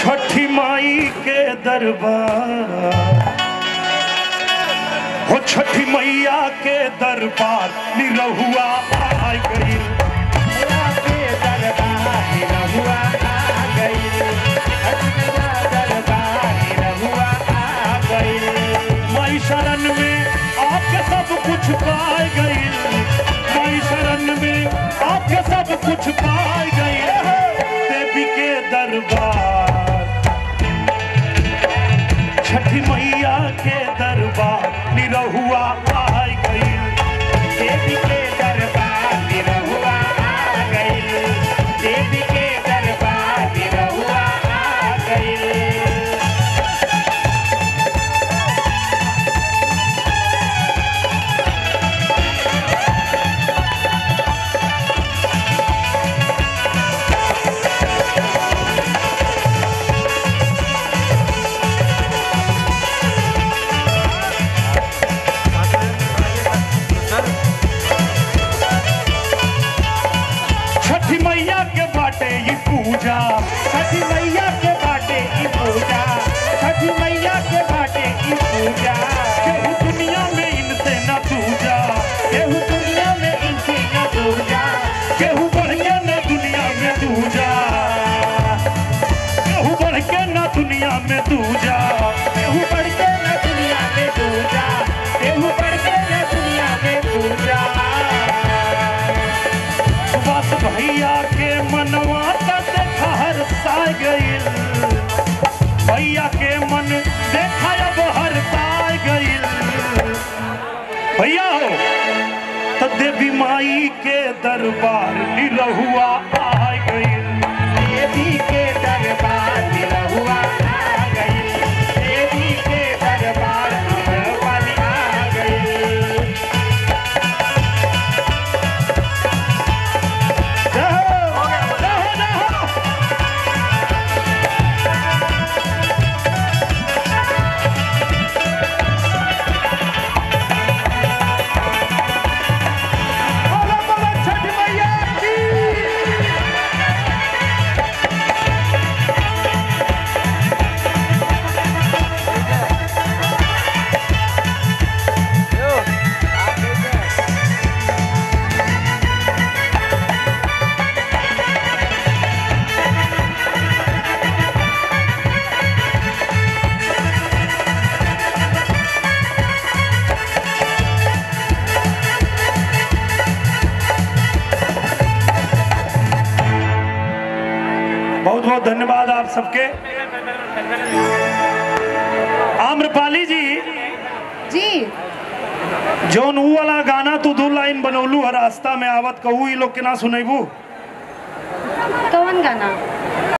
छठी माई के दरबार हो छठी मैया के दरबार निरहुआ आ गई माई शरण में आपके सब कुछ पाए गई माई शरण में आपके सब कुछ पाए गई देवी के दरबार छठी मैया के दरबार निरहुआ आ गई देवी के दरबार निरहुआ आ गई देवी के दरबार निरहुआ आ गई छठी मैया के बाटे ई पूजा छठी मैया के बाटे की पूजा छठी मैया के बाटे की पूजा केहू दुनिया में इनसे न पूजा केहू दुनिया में इनकी न पूजा केहू बढ़ के न दुनिया में दूजा केहू बढ़ के न दुनिया में दूजा केहू बढ़ के न दुनिया में पूजा केहू बढ़ के न दुनिया में पूजा सुभाष भैया के मनवा तक हर सा गईल भैया के मन देखा अब हर सा गईल भैया हो तो देवी माई के दरबार निरहुआ आ गईल देवी के दरबार निरहुआ आ गई देवी के दरबार निरहुआ आ गई रहो, रहो, रहो। बोलो, बोलो, छठी मैया की। बहुत बहुत धन्यवाद आप सबके आम्रपाली जी जी जौन ऊ वाला गाना तू दो लाइन बनौलू है रास्ता में आवत कहू ई लोग के ना सुनेबू कौन गाना